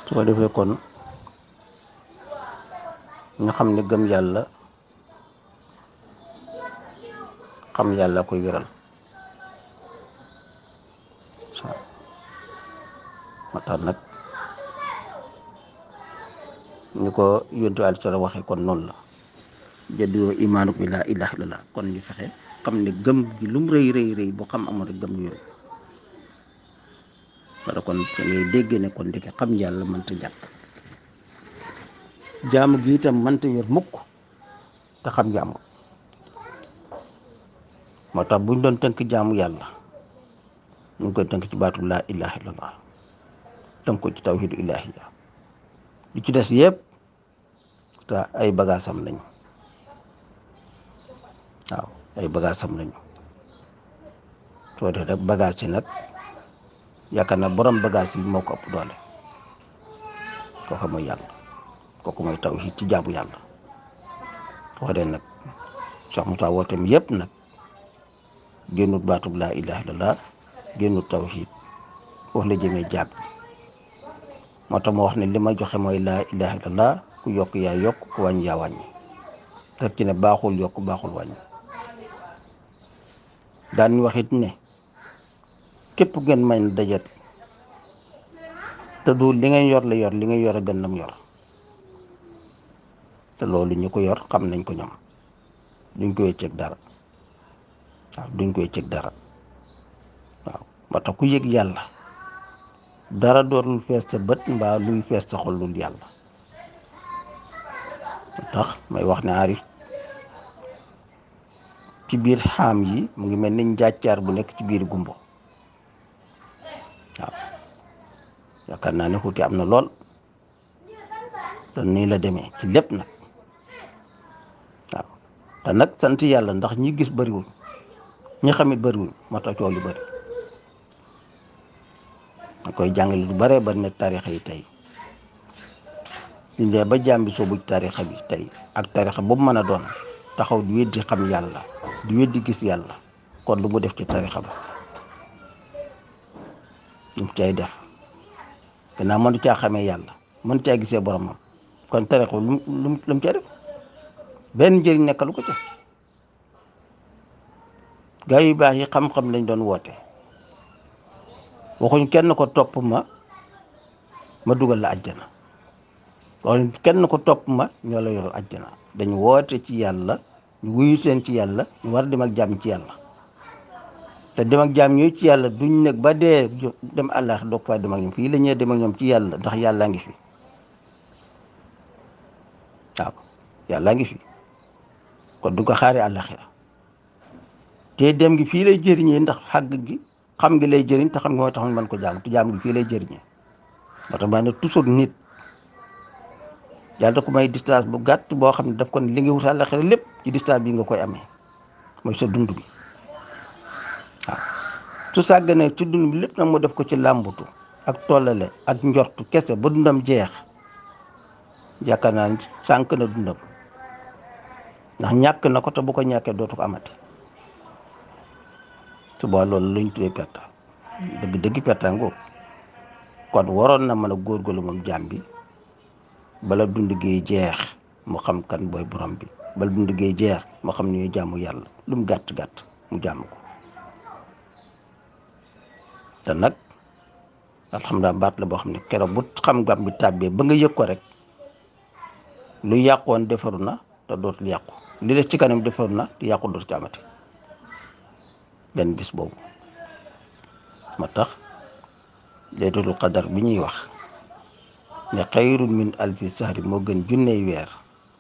su ko defee kon ñu xam ne gëm yàlla xam yàlla koy wéral waaw moo tax nag ñu ko yontu alayhi salaam waxee kon noonu la jaddoo imaanu bi laa ilaha illallah kon ñu fexe xam ne gëm gi lu mu rëy rëy rëy boo xam amoon rek gëm wéru wala kon te ngay dégg ne kon ndeke xam yàlla mënta ñàkk jaamu gi itam mënta wér mukk te xam jaamu moo tax buñ doon tënk jaamu yàlla ñu ngi koy tënk ci baatu laa ilaha illallah tënk ko ci tawhidu ilahiya li ci des yëpp te ay bagaasam lañu waaw ay bagaasam lañu soo def rek bagaas yi nag yaakaar na borom bagaas yi moo ko ëpp doole kooku mooy yàlla kooku mooy tawhid ci jaamu yàlla soo dee nag Cheikh Moussa wooteem yëpp nag génnut baatub laa ilaha illallah génnut tawhid foofu la jëmee jaab moo tax ma wax ne li ma joxe mooy laa ilaha illallah ku yokk yaa yokk ku wàññi yaa wàññi teg ci ne baaxul yokk baaxul wàññi daan wax it ne képp ngeen may na dajet te du li ngay yor la yor li ngay yor a gën lam yor te loolu ñu ko yor xam nañ ko ñoom duñ koy cëg dara waaw duñ koy cëg dara waaw moo tax ku yëg yàlla dara dootul fees sa bët mbaa luy fees sa xol lul yàlla moo tax may wax ne aarif ci biir xaam yi mu ngi mel ni njàccaar bu nekk ci biir gumbo waaw yaakaar naa ne xuuti am na lool te nii la demee ci lépp nag waaw te nag sant yàlla ndax ñi gis bëriwul ñi xamit bëriwul moo tax coow li bëri ma koy jàngale lu bëree bari ne tarixa yi tey liñ dee ba jàmbi soobu ci tarixa bi tey ak tarixa boobu mën a doon taxaw di weddi xam yàlla di weddi gis yàlla kon lu mu def ci tarixa ba lu mu cay def gannaaw mënu caa xamee yàlla mënu caa gisee boromam kon tarixa lu mu lu mu cay def benn njëriñ nekkalu ko ca gaa yu baax yi xam-xam lañ doon woote waxuñ kenn ko topp ma ma dugal la àjjana waxuñ kenn ko topp ma ñoo la yoral àjjana dañu woote ci yàlla ñu wuyu seen ci yàlla ñu war dem ak jàmm ci yàlla te dem ak jàmm yooyu ci yàlla duñ nekk ba dee dem àllaax doog faa dem ak ñoom fii la ñuy dem ak ñoom ci yàlla ndax yàllaa ngi fi waaw yàllaa ngi fi kon du ko xaaree àllaaxira te dem gi fii lay jëriñee ndax xàgg gi xam gi lay jëriñ te xam nga mooy tax ñu mën ko jaam te jaam gi fii lay jëriñee moo tax ma ne toujours nit yàlla da ko may distance bu gàtt boo xam ne daf ko ne li nga wut àllaaxira lépp ci distance bi nga koy amee mooy sa dund bi waaw su sàgganee ci dund bi lépp nag mu def ko ci làmbutu ak tollale ak njortu kese ba dundam jeex yaakaar naa ni sànq na dundam ndax ñàkk na ko te bu ko ñàkkee dootu ko amati su boobaa loolu lañ tuddee perte dëgg dëgg perte ngoo kon waroon na mën a góorgóorlu moom jaam bi bala dund gi jeex mu xam kan booy borom bi bala dund gi jeex mu xam ni ñuy jaamu yàlla lu mu gàtt gàtt mu jaamu ko te nag alhamdulilah baat la boo xam ne keroog bu xam-xam bi tàbbee ba nga yëg ko rek lu yàqoon defaru na te dootul yàqu li des ci kanam defaru na te yàqu dootu ci amati benn bis boobu ma tax laylatul qadar bi ñuy wax ne xayrun min alfi sahri moo gën junney weer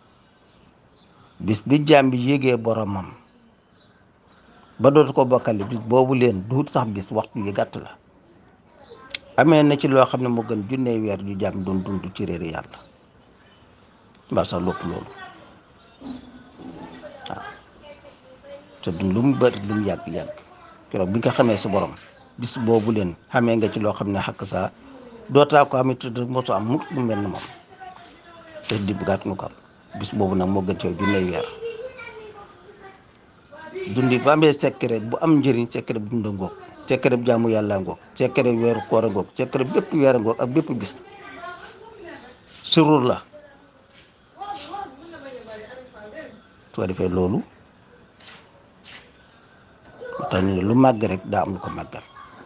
bis bi jaam bi yégee boromam ba dootu ko bokkale bis boobu leen duut sax bis waxtu yi gàtt la amee na ci loo xam ne moo gën junney weer ju jaam doon dund ci réeri yàlla mbaa sax lépp loolu waaw te dund lu mu bëri lu mu yàgg-yàgg keroog bi nga xamee sa borom bis boobu leen xamee nga ci loo xam ne xakk saa dootaa ko amit mosu am mukk mu mel ni moom te di bugaat nga ko am bis boobu nag moo gën ci yow junney weer dundi bu amee secret bu am njëriñ secret bu dunda ngoog secret bu jaamu yàlla ngoog secret weeru koor a ngoog secret bépp weer a ngoog ak bépp bis sirru la su ko defee loolu tax ñu ne lu màgg rek daa am lu ko màggal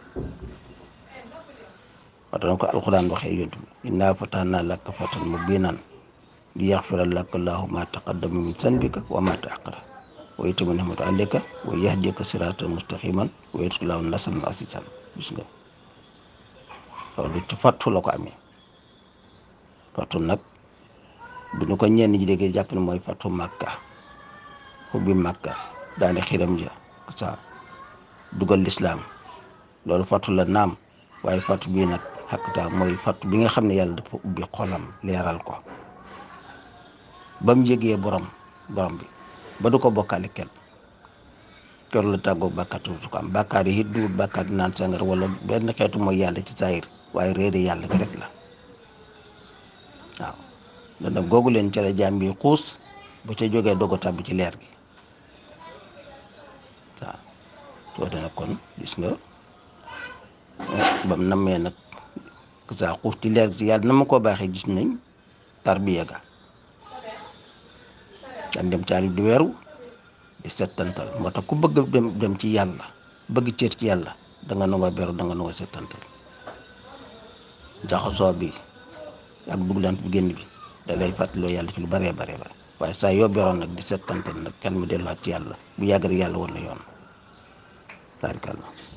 wata na ko alxuraan waxee yontu bi innaa fatahna laka fatan mubiinan li yaxfira laka llaahu ma taqaddama min zanbika wa ma ta'akhkhara wa yutimma ni'matahu alayka wa yahdiyaka siratan mustaqiman wa yansuruka llaahu nasran azizan gis nga loolu ci fattu la ko amee fattu nag bu ñu ko ñenn ji déggee jàpp ne mooy fattu màkka ubbi màkka daane xiram ja sa dugal lislaam loolu fattu la naam waaye fattu bii nag xakkata mooy fattu bi nga xam ne yàlla dafa ubbi xolam leeral ko ba mu yëgee borom borom bi ba du ko bokkaale kenn kër la tàggoo bàkkaar tu ko am bàkkaar yi it duwut bàkkaar di naan sangar wala benn xeetu mooy yàlla ci saayir waaye réere yàlla gi rek la waaw dana googu leen ca la jaam bi xuus bu ca jógee dogo tàbbi ci leer gi waaw soo dana kon gis nga bam nammee nag saa xuus ci leer gi yàlla na ma koo baaxee gis nañ tarbiya ga daan dem caali di weeru di settantal moo tax ku bëgg dem dem ci yàlla bëgg cër ci yàlla da nga nangoo beru da nga nangoo settantal jaxasoo bi ak duglant bi génn bi da lay fàttaloo yàlla ci lu bëree bare bare waaye saa yoo beroon nag di settantal nag kenn mu delluwaat ci yàlla bu yàgg rek yàlla woon la yoon taarikàlla